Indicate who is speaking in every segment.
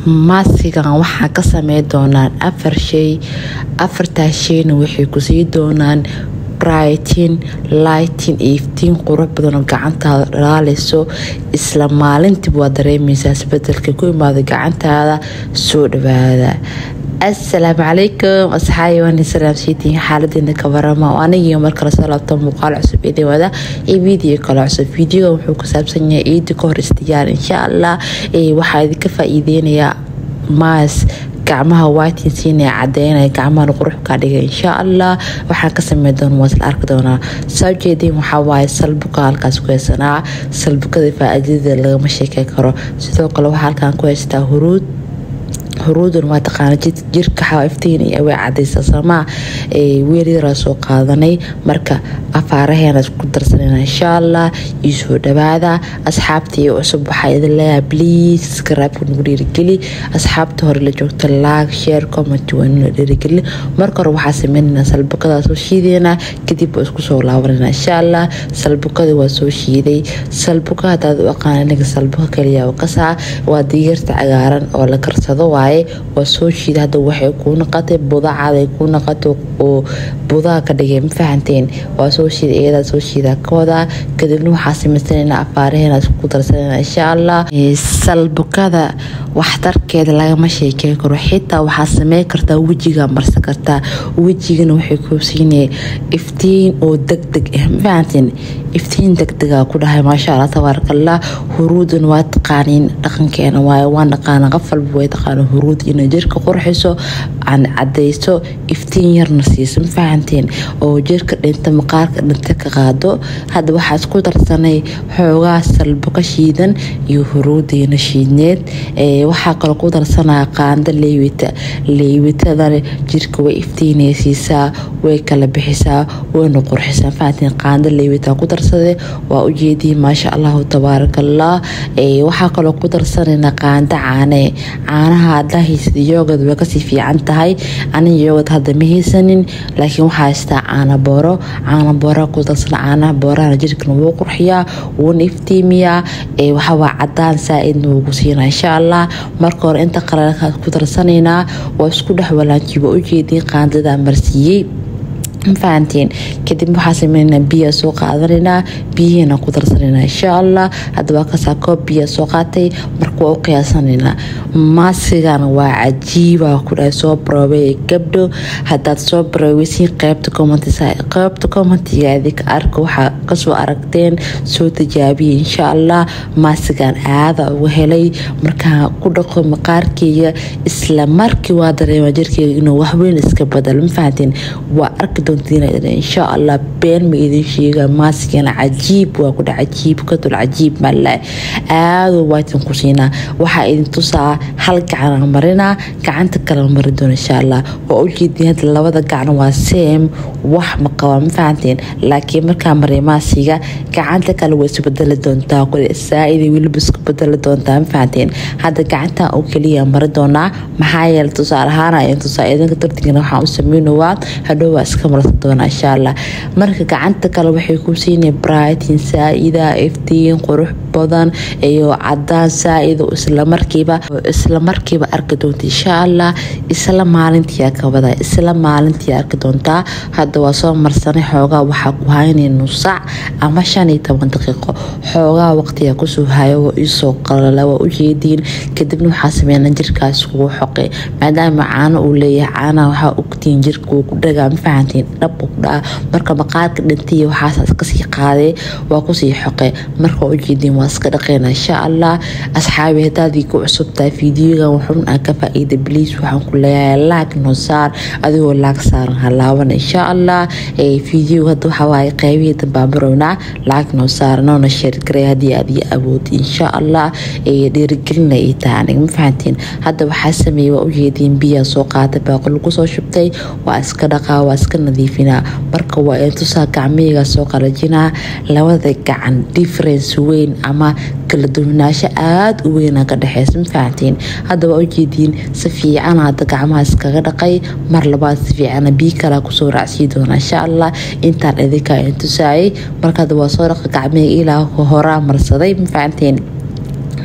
Speaker 1: maasigan waxaa ka samey doonaan afar shay afartaas shayna waxay kusii doonaan brightin lightin iyo iftiin qurux badanoo gacantaada dhalaaleyso isla maalintiiba waa dareemeysaa isbedelka ku imaada gacantaada soo dhawaada asalaamu calaykum asxaabi waan salaamsiitiin xaaladeena ka warama oo anigii markale soo laabto muuqaal cusub ee dhawaada iyo video kale cusub videoga wuxuu ku saabsan yahay ciida ka hor istiyaar insha allah waxaa idinka faa-iideynayaa maas gacmaha whitinsiinee cadeynaya gacmahan qurux kaa dhiga insha allah waxaan ka samey doona waa isla arki doonaa soo jeedin waxaa waaye salbuka halkaas ku haysanaa salbukada faa-iidada lagama sheekey karo sidoo kale waxaa halkaan ku haystaa huruud huruudan waa taqaana jirka xaiftiin way cadaysa samaa weel yaraa soo qaadanay marka afaaraheena ku darsanayna insha allah iyo soo dhawaada asxaabtii cusub waxaa idin leeyahay bliis iskaraabka nagu dhiirigeli asxaabta hore la joogta laag sheer comment waa nuna dhiirigeli marka hore waxaa sameynayna salbukada soo shiideynaa kadib waa isku soo laabanayna insha allah salbukada waa soo shiiday salbuka hadaad u aqaan aniga salbuka kaliya kasaa waa digeerta cagaaran oo la karsado waaye waa soo shiida hadda waxay kuu naqatay budacaday kuu naqatay oo budaha ka dhigay ma fahanteen waa soo shiida iyadaa soo shiida kooda kadibna waxaa samaysanayna afaaraheena ku darsanayna insha allah salbukada waxtarkeeda lagama sheekey karo xitaa waxaa samey kartaa wejiga marsan kartaa wejigana waxay koobsiinaya iftiin oo degdeg ah ma fahanteen iftiin degdega ku dhahay maasha allah tabaarakallah huruudan waa taqaaniin dhaqankeena waaye waan dhaqaana qof walba way taqaana huruud inay jirka qurxiso aan cadayso iftiin yarna siiso ma fahanteen oo jirka dhinta maqaarka dhinta ka qaado hadda waxaa isku darsanay xoogaa salbuka shiidan iyo huruudiina shiidneed waxaa kaloo ku darsanaya qaando leywita leywitadana jirka way iftiinaysiisaa way kala bixisaa wayna qurxisaa fahanteen qaando leywita ku darsade waa ujeedii maasha allahu tabaarakallah waxaa kaloo ku darsanayna qaando caane caanaha haddaa haysad yoogad way kasii fiican tahay aniga yoogad hadda ma haysanin laakiin waxaa haystaa caana booro caana boora ku darsana caanaha boorahana jirkana wuu qurxiyaa wuuna iftiimiyaa waxawaa cadaan saa-idna wuu ku siinaa insha allah marka hore inta qalalkaas ku darsanaynaa waa isku dhex walaajiy waa ujeediin qaandada marsiiyey mafahantiin kadib waxaa sameynaa biya soo qaadanaynaa biyihiina ku darsanaynaa insha allah hadaba kasaa koob biya soo qaatay marka waa u qiyaasanaynaa maasigana waa cajiiba ku dhahay soo baroobay gabdho hadaad soo baroobeysiin qeybta qeybta commentiga idinka arka waxaa kasoo aragteen soo tijaabiya insha allah maasigan aada uga helay markaa ku dhaqo maqaarkeyga isla markii waa dareema jirkeyga inuu waxweyn iska badal mafahantiin waa arki insha allah been ma idin sheega maasigana cajiib waa kudha cajiib kadul cajiib male aado waatin ku siinaa waxaa idin tusaa hal gacan marinaa gacanta kala marin doona insha allah waa ujeedin hadda labada gacan waa seem wax ma qaba ma fahanteen laakiin markaa maray maasiga gacanta kale way isu bedeli doontaa kule saa-ida weliba isku bedeli doontaa ma fahanteen hadda gacantan oo keliya mari doonaa maxaa yeele tusaale ahaan in tusaa idinka dartigana waxaan u sameynowaa hadhow waa iska marsan doona insha allah marka gacanta kale waxay ku siinay brightin saa-ida iftiin qurux badan iyo cadaan saa-id isla markiiba isla markiiba arki doonta insha allah isla maalintii ka wada isla maalintii arki doontaa hadda waa soo marsanay xoogaa waxaa ku haynay nusac ama shan iyo toban daqiiqo xoogaa waqtiga kusoo hayo waa iisoo qalala waa ujeediin kadibna waxaa sameynaa jirkaas kugu xoqe maadaama caano uu leeyahay caanaha waxaa ogtiin jirka uu ku dhagaa ma fahantiin dhab uu ku dhaca marka maqaarka dhintay waxaas kasii qaadee waa kusii xoqe marka waa ujeediin waa iska dhaqeyna insha allah asxaabi hadaadii ku cusubtahay fiidiyogan wuxuun aan ka faa-iida bliis waxaan ku leeyahay laag noo saar adigoo laag saaran halaaban insha allah fiidiyoga hadda waxaa waaye qeybihii dambaan barownaa laag noo saar noona sheergaray haddii aad ii awood insha allah dhiirigelina ii tahay aniga ma fahantiin hadda waxaa sameeyey waa ujeediin biyaa soo qaatay baaqo lagu soo shubtay waa iska dhaqaa waa iska nadiifinaa marka waa in tusaa gacmihayga soo qalajinaa labada gacan difference weyn ama kala duwanaansho aada u weyna ka dhexeysa ma fahantiin hadda waa ujeediin si fiican hadda gacmaha iskaga dhaqay mar labaad si fiicana bii kalaa kusoo raacsii doona insha allah intaan idinkaa intusaayay marka hadda waa soo dhaqa gacmihayga ilaa horaa marsaday ma fahantiin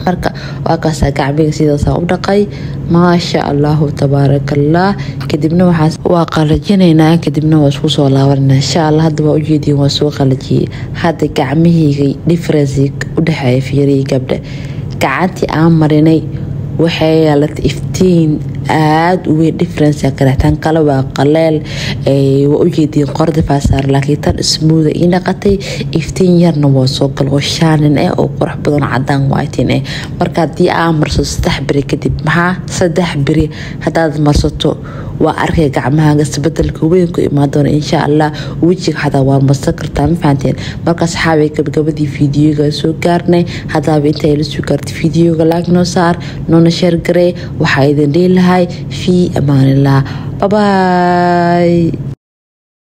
Speaker 1: marka waa kaasaa gacmiga sidaasa u dhaqay maasha allahu tabaarakallah kadibna waxaas waa qalajinaynaa kadibna waa isku soo laabanayna insha allah hadda waa ujeediin waa soo qalajiyey hadda gacmihayga differenci udhexeeya fiiriyi gabdha gacantii aan marinay waxay yeelatay iftiin aada u weyn difference kaleextan kale waa qaleel waa ujeediin qorda faasaar laakiin tan ismuuda ii dhaqatay iftiin yarna waa soo gal oo shaanin eh oo qurux badan cadaan whitin eh marka haddii aa marsato saddex beri kadib maxaa saddex beri haddaad marsato waa arkay gacmahaaga isbedelka weyn ku imaan doona insha allah wejiga xataa waa marsan kartaa ma fahanteen markaas xaabay gabagabadii fiidiyoga soo gaarnay haddaaba inta la soo gaartay fiidiyoga laag noo saar noona sheer garee waxaa idin dhihi lahay fii amaanillah babaay